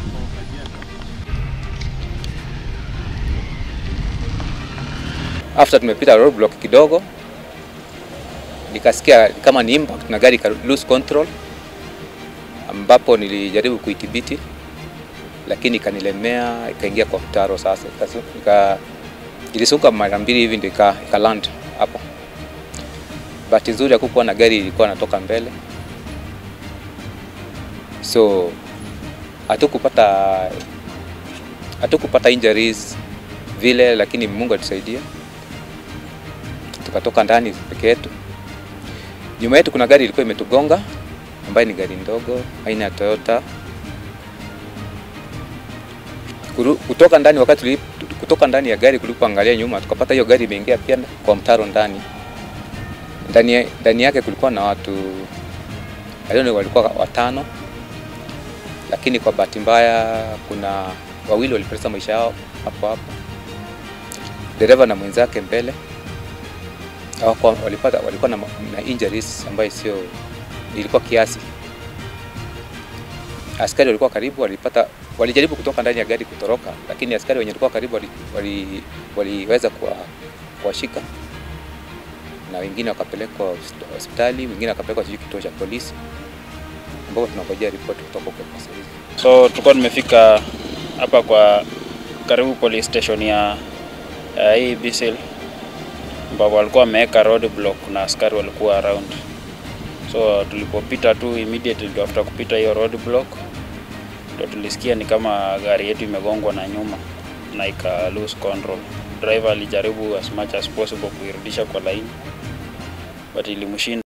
After tumepita roadblock kidogo, nikasikia kama ni impact na gari ika lose control, ambapo nilijaribu kuidhibiti lakini ikanilemea, ikaingia kwa mtaro. Sasa ika, ika, ilisuka mara mbili hivi ndio ika, ika land hapo. Bahati nzuri hakukuwa na gari ilikuwa natoka mbele, so hatukupata hatukupata injuries vile, lakini Mungu atusaidia tukatoka ndani peke yetu. Nyuma yetu kuna gari ilikuwa imetugonga ambayo ni gari ndogo aina ya Toyota. Kuru, kutoka ndani wakati tuli, kutoka ndani ya gari kulipoangalia nyuma tukapata hiyo gari imeingia pia kwa mtaro ndani. Ndani, ndani yake kulikuwa na watu alioni walikuwa watano, lakini kwa bahati mbaya kuna wawili walipoteza maisha yao hapo hapo, dereva na mwenzake mbele hawakuwa walipata walikuwa na, na injuries ambayo sio ilikuwa kiasi. Askari walikuwa karibu, walipata walijaribu kutoka ndani ya gari kutoroka, lakini askari wenye walikuwa karibu waliweza wali, wali kuwashika na wengine wakapelekwa hospitali, wengine wakapelekwa sijui kituo cha polisi, ambapo tunangojea ripoti kutoka kwa polisi. So tulikuwa tumefika hapa kwa karibu police station ya uh, hii Bisil ambapo walikuwa wameweka road block na askari walikuwa around. So tulipopita tu immediately after kupita hiyo road block ndio tulisikia ni kama gari yetu imegongwa na nyuma na ika lose control. Driver alijaribu as much as possible kuirudisha kwa line but ilimshinda.